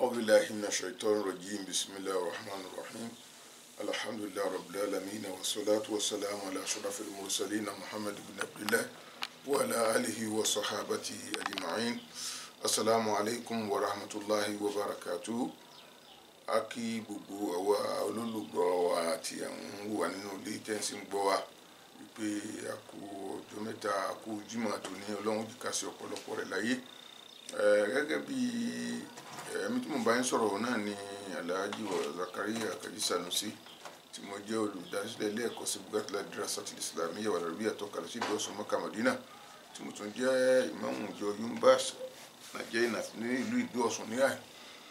أعوذ بالله من الشيطان الرجيم بسم الله الرحمن الرحيم الحمد لله رب العالمين والصلاة والسلام على أشرف المرسلين محمد بن عبد الله وعلى آله وصحابته أجمعين السلام عليكم ورحمة الله وبركاته a kí gbogbo àwa olólùgbọ́ wa àti àwọn wà nínú ilé tẹ́ǹsì ń gbọ́ wa wípé a kú ọjọ́ mẹ́ta a kú Jímọ̀ tó ní ọlọ́run jìkà sí ọ̀pọ̀lọpọ̀ rẹ̀ láyé gẹ́gẹ́ bí ẹ̀mí tí mo bá ń sọ̀rọ̀ náà ni Alhaji Zakaria Kaji Sanusi tí mo jẹ́ olùdásílẹ̀ ilé ẹ̀kọ́ sí Bugatula Dirasatil Islamiyya wal Arabiyyah àtọ́kalẹ̀ sí ìlú Ọ̀ṣun Mọ́kà Mádínà tí mo tún jẹ́ ìmáàmù ìjọ yumbas nàìjíríà ní ìlú ìlú Ọ̀ṣun ní àì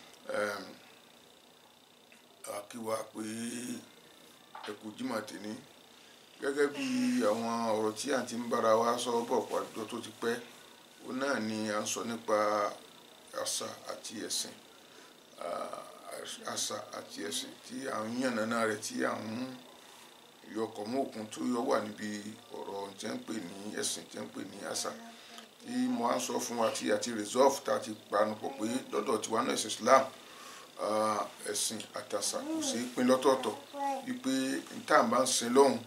akíwa pé ẹkú Jímọ̀ tèmi gẹ́gẹ́ bí àwọn ọ̀rọ̀ tí à ń ti ń bára wa sọ bọ̀ pàjọ tó ti pẹ́ ó náà ni à ń sọ nípa àṣà àti ẹ̀sìn àṣà àti ẹ̀sìn tí à ń yànnàná rẹ̀ tí à ń yọkọ̀ mọ́ òkun tó yọ wà níbi ọ̀rọ̀ tí ń pè ní ẹ̀sìn tí ń pè ní àṣà tí mo á sọ fún wa tí a ti resolve tá a ti panupọ̀ pé lọ́dọ̀ tiwa náà ẹ̀sìn Islam ẹ̀sìn àtàṣà kò sí pín lọ́tọ̀ọ̀tọ̀ wípé tá à ń bá ń sin lọ́hùn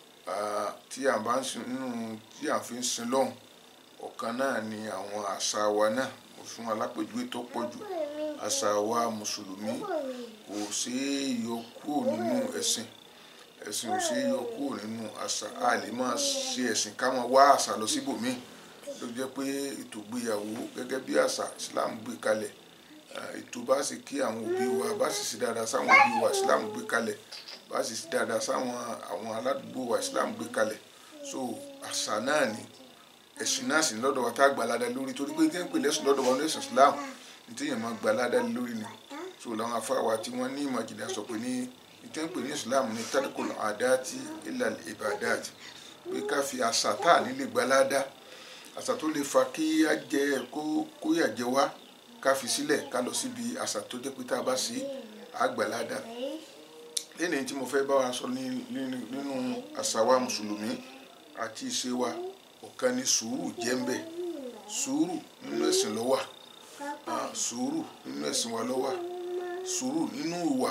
tí à ń bá ń sin nínú tí à ń fi ń sin lọ́hùn ọ̀kan náà ni àwọn àṣà wa náà mo fún alápèjúwe tó pọ̀ jù àṣà wa mùsùlùmí kò sí yọ kúrò nínú ẹ̀sìn ẹ̀sìn ò sí yọ kúrò nínú àṣà a lè máa ṣe ẹ̀sìn ká máa wá àṣà lọ síbòmíì ló jẹ́ pé ètò ìgbéyàwó gẹ́gẹ́ bí àṣà Islam gbé kalẹ̀ ètò bá sì kí àwọn òbí wa bá sì sí dáadáa sáwọn òbí wa Islam gbé kalẹ̀ bá sì sí dáadáa sáwọn àwọn aládùúgbò wa Islam gbé kalẹ̀ so àṣà náà ni ẹ̀sìn náà sì ní lọ́dọ̀ wa tá a gbà ládàá lórí torí pé tí wọ́n pè lẹ́sìn lọ́dọ̀ wa ní ẹ̀sìn Islam ní tí èèyàn máa gbà ládàá lórí ni so làwọn afáwa tí wọ́n ní ìmọ̀ ìjìnlẹ̀ sọ pé ní ní tí wọ́n pè ní Islam ní tadukul adati ilal ibadat pé ká fi àṣà tá à nílé gbà ládàá àṣà tó lè fa kí á jẹ kó kó yà jẹ wá ká fi sílẹ̀ ká lọ síbi àṣà tó jẹ́ pé tá a bá sí àgbàládà lẹ́yìn tí mo fẹ́ bá wa sọ nínú àṣà wa mùsùlùmí àti ìṣe wa ọ̀kan ni sùúrù jẹ́ ń bẹ̀ sùúrù nínú ẹ̀sìn ló wà sùúrù nínú ẹ̀sìn wa ló wà sùúrù nínú ìwà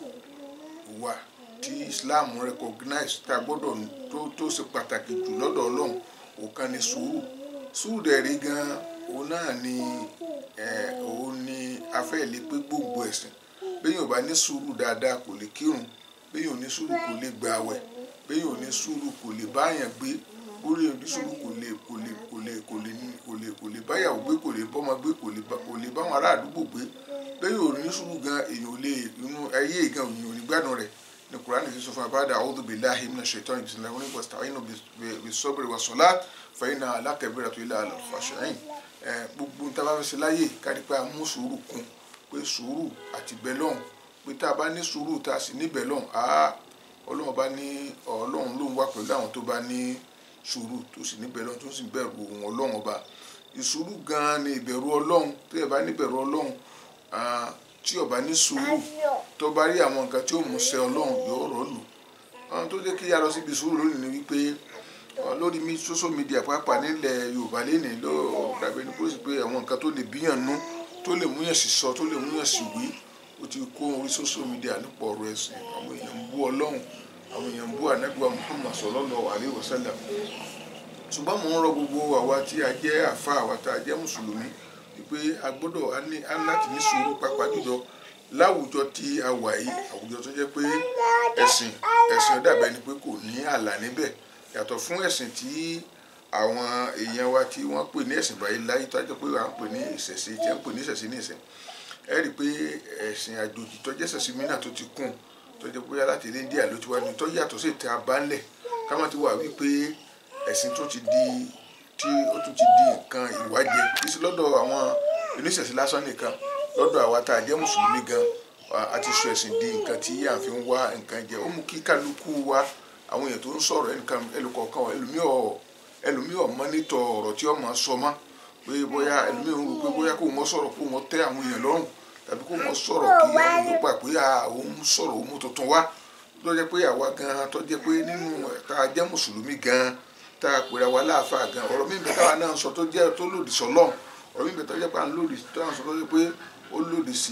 ìwà tí Islam recognize tá a gbọ́dọ̀ tó tó ṣe pàtàkì jù lọ́dọ̀ Ọlọ́run ọ̀kan ni sùúrù sùúrù dẹ̀ rí gan-an òun náà ni òun ni afẹ́ lè pé gbogbo ẹ̀sìn béèyàn bá ní sùúrù dáadáa kò lè kírun béèyàn ní sùúrù kò lè gbààwẹ̀ béèyàn ní sùúrù kò lè báyàn gbé béèyàn ní sùúrù kò lè kò lè kò lè kò lè kò lè kò lè báyàwó gbé kò lè bọ́mọ gbé kò lè kò lè báwọn ará àdúgbò gbé béèyàn ní sùúrù gan èèyàn lè inú ayé gan èèyàn ò ní gbádùn rẹ̀ ní Kùránì ti sọ fún abáda a'udhu billahi minash shaitani bisimilahi wọn ni wasta'inu bis-sabri was-salat fa innaha la kabiratu illa 'alal khashi'in gbogbo tá a bá fẹ́ ṣe láyè kárí pé a mú sùúrù kún pé sùúrù àti bẹ́lọ̀n pé tá a bá ní sùúrù tá a sì ní bẹ́lọ̀n á ọlọ́run bá ní ọlọ́run ló ń wá pẹ̀lú àwọn tó bá ní sùúrù tó sì ní bẹ́lọ̀n tó sì bẹ̀rù ohun ọlọ́run ọba ìsùúrù gan-an ni ìbẹ̀rù ọlọ́run tó yẹ bá ní bẹ̀rù ọlọ́run tí ó bá ní sùúrù tó bá rí àwọn nǹkan tí ó mú ṣẹ ọlọ́run yóò rọ̀ lù àwọn tó jẹ́ kí yá lọ síbi sùúrù lónìí ni wípé lórí mi social media pàápàá nílẹ̀ yorùbá lẹ́nìí ló dàbí ní pósí pé àwọn nǹkan tó lè bíyàn nú tó lè múyàn sí sọ tó lè múyàn sí wí ó ti kó orí social media nípa ọ̀rọ̀ ẹ̀sìn àwọn èèyàn ń bú ọlọ́run àwọn èèyàn ń bú ànágbà muhammad sallallahu alaihi wasallam ṣùgbọ́n mò ń rọ gbogbo àwa tí a jẹ́ àfa àwa tá a jẹ́ mùsùlùmí wípé a gbọ́dọ̀ á láti ní sùúrù pàápàá jùlọ láwùjọ tí a wà yìí àwùjọ tó jẹ́ pé ẹ̀sìn ẹ̀sìn dàbẹ̀ ni pé kò ní ààlà níbẹ̀ yàtọ̀ fún ẹ̀sìn tí àwọn èèyàn wa tí wọ́n pè ní ẹ̀sìn báyìí láyé tó jẹ́ pé à ń pè ní ìṣẹ̀ṣe tí wọ́n pè ní ìṣẹ̀ṣe ní ìsìn ẹ rí i pé ẹ̀sìn àjòjì tó jẹ́ ìṣẹ̀ṣe mìíràn tó ti kún tó jẹ́ pé láti ilé India ló ti wá ní tó yàtọ̀ sí ìta abánlẹ̀ ká má ti wà wípé ẹ̀sìn tó ti di tí ó tún ti di nǹkan ìwájẹ kì í sí lọ́dọ̀ àwọn oníṣẹ̀ṣe lásán nìkan lọ́dọ̀ àwa tá a jẹ́ mùsùlùmí gan a ti sọ ẹ̀sìn di nǹkan tí à ń fi wá nǹkan jẹ ó mú kí kálukú wa àwọn èèyàn tó ń sọ̀rọ̀ ẹnìkan ẹlòkọ̀ọ̀kan ẹlòmíọ̀ mọ́nítọ̀ ọ̀rọ̀ tí ọmọ sọ mọ́ pé bóyá ẹlòmíọ̀ ń rò pé bóyá kó wọ́n sọ̀rọ̀ kó wọ́n tẹ́ àwọn èèyàn lọ́rùn tàbí kó wọ́n sọ̀rọ̀ kí àwọn èèyàn gbà pé òun sọ̀rọ̀ òun tuntun wá tó jẹ́ pé àwa gan tó jẹ́ pé nínú tá a jẹ́ mùsùlùmí gan tá a pèrè àwa láàfáà gan ọ̀rọ̀ mi bẹ̀ táwa náà sọ tó jẹ́ tó lòdì sọ́lọ́run ọ̀rọ̀ mi bẹ̀ tó jẹ́ pé à ń lòdì tó à ń sọ tó jẹ́ pé ó lòdì sí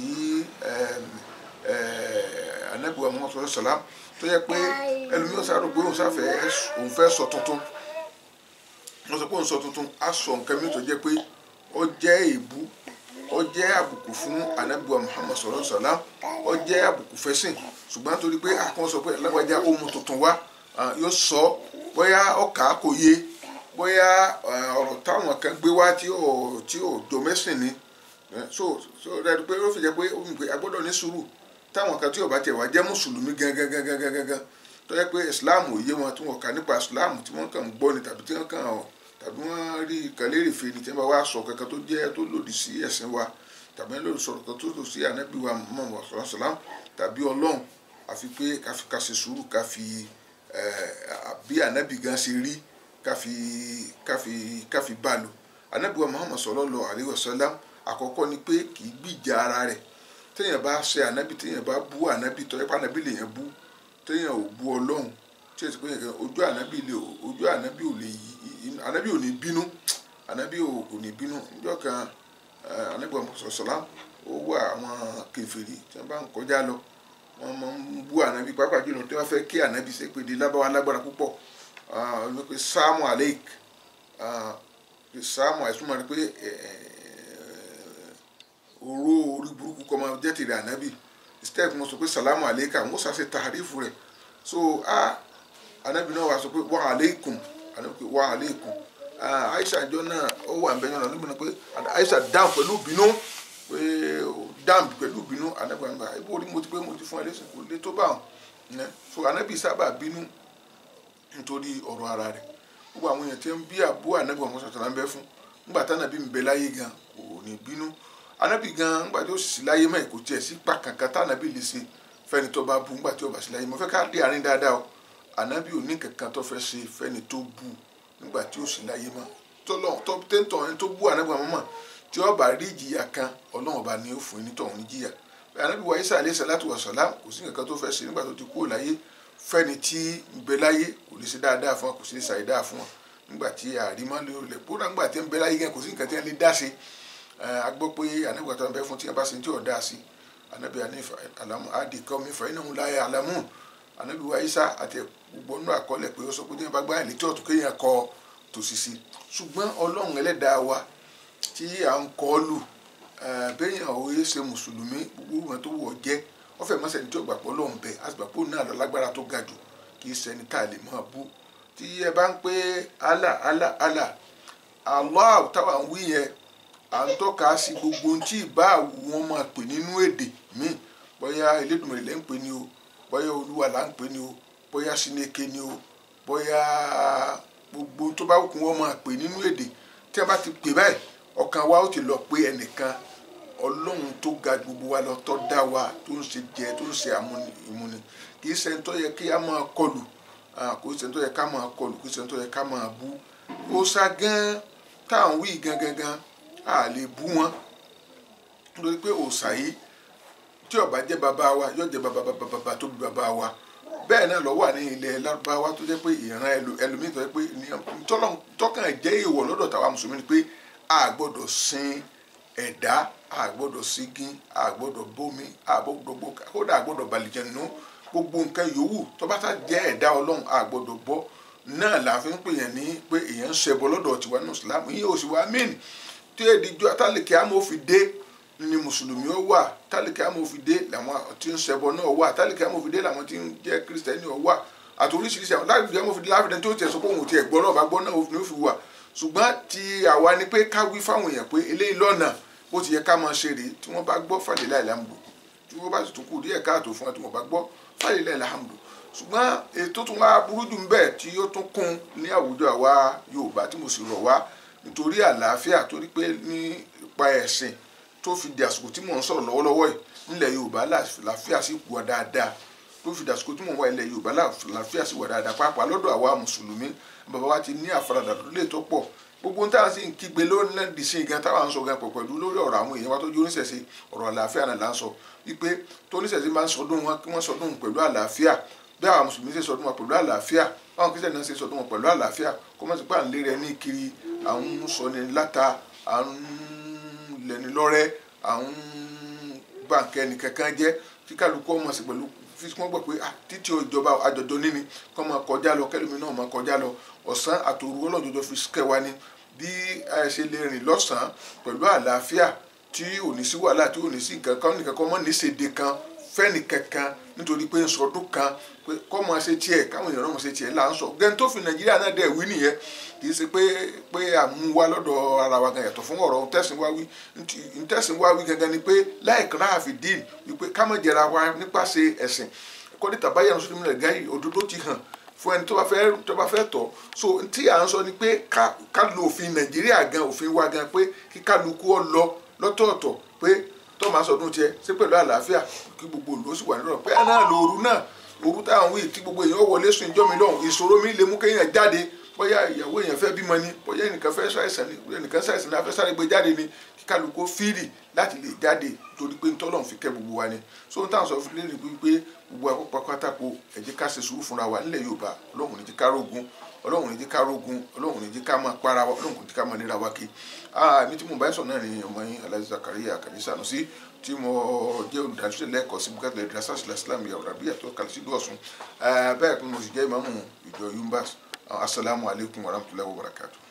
anabiwa muhammad sallallahu alaihi wasallam tó yẹ pé ẹlòmíràn sáré pé òun sáfẹ́ òun fẹ́ sọ tuntun wọ́n sọ pé òun sọ tuntun á sọ nǹkan mi tó jẹ́ pé ó jẹ́ èébú ó jẹ́ àbùkù fún anabiwa muhammad sallallahu alaihi wasallam ó jẹ́ àbùkù fẹ́sìn ṣùgbọ́n torí pé àkàn sọ pé lágbájá ó mú tuntun wá yóò sọ bóyá ọkà kò yé bóyá ọ̀rọ̀ táwọn kan gbé wá tí ò tí ò jọ mẹ́sìn ni so so dájú pé ó fi jẹ́ pé ó fi pé a gbọ́dọ̀ ní sùúrù táwọn kan tí ò bá tiẹ̀ wá jẹ́ mùsùlùmí gangan gangan gangan gangan tó yẹ pé islam ò yé wọn tí wọn kà nípa islam tí wọn kàn ń gbọ́ ni tàbí tí wọn kàn ọ̀ tàbí wọn rí kàlérè fe ni tí wọn bá wá sọ kankan tó jẹ́ tó lòdì sí ẹ̀sìn wa tàbí wọn lòdì sọ̀rọ̀ kan tó lòdì sí ànábì wa muhammad sallam tàbí ọlọ́run àfi pé ká ṣe sùúrù ká fi bí ànábì gan ṣe rí ká fi ká fi ká fi bá lò ànábì wa muhammad sallallahu alaihi wasallam àkọ́kọ́ ni pé kì í gbìjà ara rẹ̀ téèyàn bá ṣe ànábì téèyàn bá bú ànábì tó yẹ pé ànábì lèèyàn bú téèyàn ò bú ọlọ́run tí èsì pé ojú ànábì lè ojú ànábì ò lè yí ànábì ò ní bínú ànábì ò ní bínú níjọ́ kan ànábì wa muhammad sallallahu ó wà àwọn kèfèrí tí wọ́n bá ń kọjá lọ wọ́n máa ń bú ànábì pàápàá jùlọ tí wọ́n fẹ́ kí ànábì ṣe pé di lábáwá lágbára púpọ̀ wọ́n pe sáàmù aleik sáàmù àìsùnmọ̀ ni pé oró orí burúkú kọ́ máa jẹ́ tèrè ànábì step mo sọ pé salamu aleika mo sàṣe tàrífù rẹ̀ so a ànábì náà wà sọ pé wa aleikum ànábì pé wa aleikum aisha jọ náà ó wà ń bẹ́yàn náà níbi náà pé aisha dáhùn pẹ̀lú bínú pé dáhùn pẹ̀lú bínú ànábì àgbà ibo orí mo ti pé mo ti fún ẹ lẹ́sìn kò lè tó bá wọn so ànábì sábà bínú nítorí ọ̀rọ̀ ara rẹ̀ gbogbo àwọn èèyàn tí ń bí àbú ànábì wọn sọ̀tàn lábẹ́ fún nígbà tánàbí ń bẹ láyé gan kò ní bínú ànábì gan nígbà tí ó sì sí láyé mọ́ kò tiẹ̀ sí pa kankan tánàbí lè ṣe fẹ́ni tó bá bú nígbà tí ó bá sí láyé mọ́ fẹ́ ká dé àárín dáadáa o ànábì ò ní kankan tó fẹ́ ṣe fẹ́ni tó bú nígbà tí ó sì láyé mọ́ tó tẹ́ntàn ẹni tó bú ànábì wọn mọ́ tí ó bá rí ìjìyà kan ọlọ́run ọba ni ó fún ẹni tọ̀hún níjìyà ànábì wa Isa alayhi salatu wa salam kò sí nǹkan tó fẹ́ ṣe nígbà tó ti kúrò láyé fẹ́ni tí ń bẹ láyé kò lè ṣe dáadáa fún wọn kò sì lè ṣàì dáa fún wọn nígbà tí àrímọ́ lè lè kódà nígbà tí ń bẹ láyé gan kò sí nǹkan tí wọ́n lè dá sí a gbọ́ pé ànábì àtàwọn bẹ fún tí wọ́n bá ṣe tí ò dá sí ànábì alamu adi kọ́ mi fàyín náà láyé alamu ànábì wa Isa àti gbogbo nínú àkọọ́lẹ̀ pé ó sọ pé tí wọ́n bá gbá ẹ̀ létí ọ̀tún kéèyàn kọ tòsí sí ṣùgbọ́n ọlọ́run ẹlẹ́dàá wa tí à ń kọ́ lù bẹ́yàn ò yẹ ṣe mùsùlùmí gbogbo wọn tó wọ̀ jẹ́ wọ́n fẹ́ mọ́ sẹ́ni tí ó gbàgbọ́ lóun bẹ̀ àgbàpọ̀ náà lọ lágbára tó ga jù kì í sẹ́ni tá a lè máa bú tí ẹ bá ń pé Allah Allah Allah Allah táwa ń wí yẹn à ń tọ́ka sí gbogbo ohun tí ìbá wọn máa pè nínú èdè míì bóyá Elédùmarè lẹ́ ń pè ní o bóyá Olúwa là ń pè ní o bóyá Sineke ní o bóyá gbogbo tó bá wù wọn máa pè nínú èdè tí a bá ti pè báyìí ọkàn wa ó ti lọ pé ẹnìkan ọlọ́run tó ga gbogbo wa lọ tó dá wa tó ń ṣe jẹ tó ń ṣe àmúni kì í ṣe ń tó yẹ kí a máa kọlù kò í ṣe ń tó yẹ ká máa kọlù kì í ṣe ń tó yẹ ká máa bú ó sá gan táwọn wí gan gan gan a lè bú wọn nítorí pé òòṣà yìí tí ó bá jẹ́ bàbá wa yóò jẹ́ bàbá bàbá tó bí bàbá wa bẹ́ẹ̀ náà ló wà ní ilẹ̀ lárúbáwá tó jẹ́ pé ìran ẹlòmíì tó jẹ́ pé tọ́kàn jẹ́ ìwọ̀ lọ́dọ̀ tàwa mùsùlùmí ni pé a gbọ́dọ̀ sin ẹ̀dá a gbọ́dọ̀ sígin a gbọ́dọ̀ bómi a gbọ́dọ̀ bó kódà a gbọ́dọ̀ bàlìjẹ̀nù gbogbo nǹkan yòówù tó bá sá jẹ́ ẹ̀dá ọlọ́run a gbọ́dọ̀ bọ́ náà la fi ń pè yẹn ní pé èèyàn ń ṣẹbọ lọ́dọ̀ tiwa ní ìsìlámù yìí ò sì wá mìn tí èdè jọ tálíkì amófin dé ni mùsùlùmí ó wà tálíkì amófin dé làwọn tí ń ṣẹbọ náà wà tálíkì amófin dé làwọn tí ń jẹ́ kírísítẹ́nì ó wà àti oríṣiríṣi àwọn láti amófin dé láfíìdẹ́ tó tiẹ̀ sọ pé òun tiẹ̀ gbọ́ náà bá gbọ́ náà ó fi wà ṣùgbọ́n ti àwa ni pé ká wí fáwọn èèyàn pé eléyìí lọ́nà bó ti yẹ ká máa ṣe rèé tí wọ́n bá gbọ́ fàlẹ́ láì láàmú tí wọ́n bá sì tún kù díẹ̀ káàtó fún wọn tí wọ́n bá gbọ́ fàlẹ́ láì láàmú ṣùgbọ́n ètò tún wá burú jù ń bẹ̀ tí ó tún kún ní àwùjọ àwa Yorùbá tí mo sì rọ̀ wá nítorí àlàáfíà torí pé nípa ẹ̀sìn tó fi di àsìkò tí mò ń sọ̀rọ̀ lọ́wọ́lọ́wọ́ yìí nílẹ̀ Yorùbá làáfíà sì wà dáadáa tó fi di àsìkò tí mò ń wá ilẹ̀ Yorùbá làáfíà sì wà dáadáa pàápàá lọ́dọ̀ àwa mùsùlùmí bàbá wa ti ní àfaradà lórí ètò pọ̀ gbogbo ń táwọn sì ń kígbe lónìí sí gan táwọn ń sọ gan pọ̀ pẹ̀lú lórí ọ̀rọ̀ àwọn èèyàn wa tó jó oníṣẹ̀ṣe ọ̀rọ̀ àlàáfíà náà là ń sọ wípé tó oníṣẹ̀ṣe máa ń sọdún wọn kí wọ́n sọdún pẹ̀lú àlàáfíà bí àwọn mùsùlùmí ṣe sọdún wọn pẹ̀lú àlàáfíà báwọn kìsẹ̀ náà ṣe sọdún wọn pẹ̀lú àlàáfíà kó má sì pé à ń lé rẹ ní kiri à ń sọ ní láta à ń lẹni lọ́rẹ́ à ń bà nǹkan ẹnìkankan jẹ́ kí kálukú ọmọ sí pẹ̀lú fi wọ́n gbọ́ pé ah títí ìjọba àjọjọ níní kọ́ máa kọjá lọ kẹ́lómi náà máa kọjá lọ ọ̀sán àtòru ọlọ́jọjọ fi kẹwa ni bí a ṣe lè rìn lọ́sàn-án pẹ̀lú àlàáfíà tí ò ní sí wàhálà tí ò ní sí nǹkan kan nìkan kan mọ́ ní ṣèdè kan fẹ́ni kankan nítorí pé ń sọdún kan pé kọ́ máa ṣe tiẹ̀ káwọn èèyàn náà máa ṣe tiẹ̀ là ń sọ gẹ́ni tó fi nàìjíríà náà dẹ̀ wí nìyẹn kì í ṣe pé pé àmúwá lọ́dọ̀ ara wa gan yàtọ̀ fún ọ̀rọ̀ ntẹ̀sìn wá wí ntẹ̀sìn wá wí gangan ni pé láìka náà fi dín wípé ká má jẹra wa nípasẹ̀ ẹ̀sìn kọ́ni tàbáyà ń sọ́dún mílẹ̀ gáyì òdodo ti hàn fún ẹni tó bá fẹ́ tó bá fẹ́ tọ̀ so tí à ń sọ ni pé ká ká lo òfin nàìjíríà gan òfin wa gan pé kí kálukú ọ lọ lọ́tọ̀ọ̀tọ̀ pé tó máa sọdún tiẹ̀ sí pẹ̀lú àlàáfíà kí gbogbo òlò sì wà nírọ̀ pé ẹ̀ náà lo òru náà òru táwọn wí tí gbogbo èèyàn wọlé sùn ìjọ́ mi lọ́hùn ìṣòro mi lè mú kéèyàn jáde bóyá ìyàwó èèyàn fẹ́ bímọ ni bóyá ẹnìkan fẹ́ ṣàìsàn ni bóyá ẹnìkan ṣàìsàn ni a fẹ́ sáré gbé jáde ni kí kálukú fírì láti lè jáde torí pé ntọ́lọ́run fi kẹ́ gbogbo wa ni so n táwọn sọ fún lẹ́nu pé gbogbo àpapọ̀ pátákó ẹ jẹ́ ká ṣe sùúrù fúnra wa nílẹ̀ Yorùbá Ọlọ́run ní jẹ́ ká rógun Ọlọ́run ní jẹ́ ká rógun Ọlọ́run ní jẹ́ ká máa para wa Ọlọ́run ní jẹ́ ká máa nira wa kí mi tí mo bá ń sọ náà ni ọmọ yín Alhaji Zakaria Kani Sanusi tí mo jẹ́ olùdásílẹ̀ lẹ́ẹ̀kọ́ sí bukatu ẹ̀dínlẹ́sà islam yàrá bí àtọ́ kàlẹ́sí lọ́sùn bẹ́ẹ̀ pé mo sì jẹ́ ìmáàmù ìjọ yumbas asalaamualeykum warahmatulahi wabarakatuh.